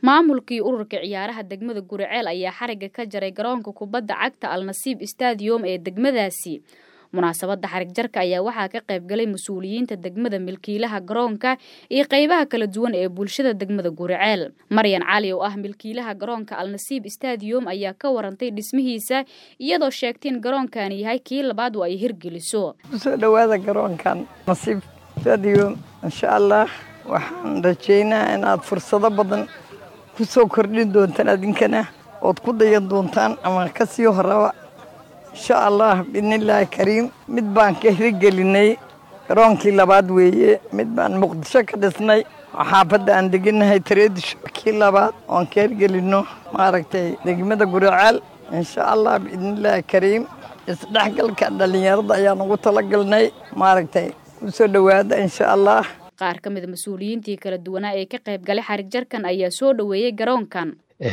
maamulkii ururka ciyaaraha degmada guriceel ayaa xariga ka jaray garoonka kubadda cagta alnasiib stadium ee degmadaasi munaasabadda xarig jarka ayaa waxaa ka qayb galay mas-uuliyiinta degmada milkiilaha garoonka iyo qeybaha kala duwan ee bulshada degmada guriceel maryan cali oo ah milkiilaha garoonka alnasiib stadium ayaa ka warantay dhismihiisa iyadoo sheegtay in garoonkani yahay kii labaad oo ay hirgeliso kusoo dhowaada garoonkan nasiib stadium insha allah waxaan rajeynaa inaad fursado badan ku soo kordhin doontaan adinkana ood ku dayan doontaan ama ka sii horaba insha allah biidnillaahi kariim mid baan ka hirgelinay garoonkii labaad weeye mid baan muqdisho ka dhisnay oo xaafadda aan deganahay tareedisho kii labaad oon ka hirgelinno maaragtay degmada guriceel insha allah biidnillaahi kariim isdhexgalka dhallinyarada ayaan ugu talagalnay maaragtay kusoo dhowaada insha allah qaar ka mida mas-uuliyiintii kala duwanaa ee ka qayb galay xarig jarkan ayaa soo dhoweeyey garoonkan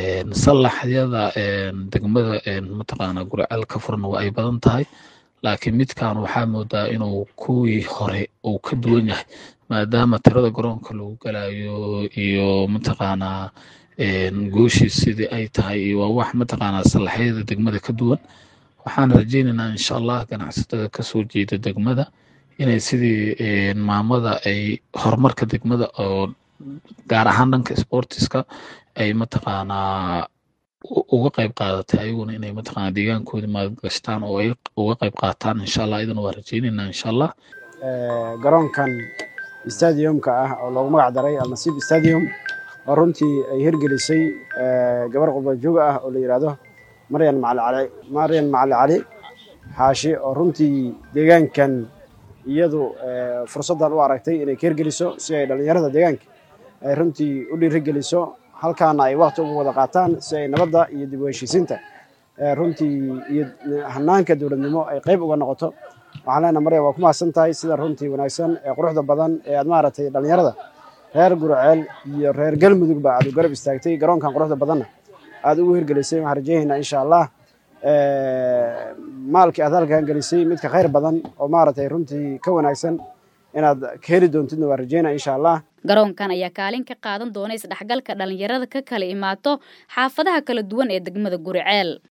sallaxyada degmada mataqaanaa guriceel ka furan waa ay badan tahay laakiin midkan waxaa moodaa inuu kuwii hore uu ka duwan yahay maadaama tirada garoonka lagu galayo iyo mataqaanaa gooshiis sidii ay tahay iyo waa wax mataqaanaa sallaxyada degmada ka duwan waxaan rajeynaynaa insha allah ganacsatada kasoo jeeda degmada inay sidii maamada ay horumarka degmada oo gaar ahaan dhanka sportiska ay mataqaanaa uga qayb qaadatay ayaguna inay mataqaanaa deegaankooda maalgashtaan oo ay uga qayb qaataan insha allah idana waa rajeynaynaa insha allah garoonkan stadiumka ah oo loogu magac daray alnasiib stadium oo runtii ay hirgelisay gabar qurbajoog ah oo la yidhaahdo maryan macali maryan macali cali xaashi oo runtii deegaankan iyadu fursaddan u aragtay inay ka hirgeliso si ay dhallinyarada deegaanka ay runtii u dhiirigeliso halkaana ay wakti ugu wada qaataan si ay nabadda iyo dib u heshiisiinta runtii iyo hanaanka dowladnimo ay qayb uga noqoto waxaan leenaha marya waa ku mahadsan tahay sida runtii wanaagsan ee quruxda badan ee aad maaragtay dhallinyarada reer guriceel iyo reer galmudugba aad u garab istaagtay garoonkan quruxda badanna aad ugu hirgelisay waxaan rajeynaynaa insha allah maalkii aad halkan gelisay midka khayr badan oo maaragtay runtii ka wanaagsan inaad ka heli doontidna waa rajeynaa insha allah garoonkan ayaa kaalin ka qaadan doona isdhexgalka dhallinyarada ka kala imaato xaafadaha kala duwan ee degmada guriceel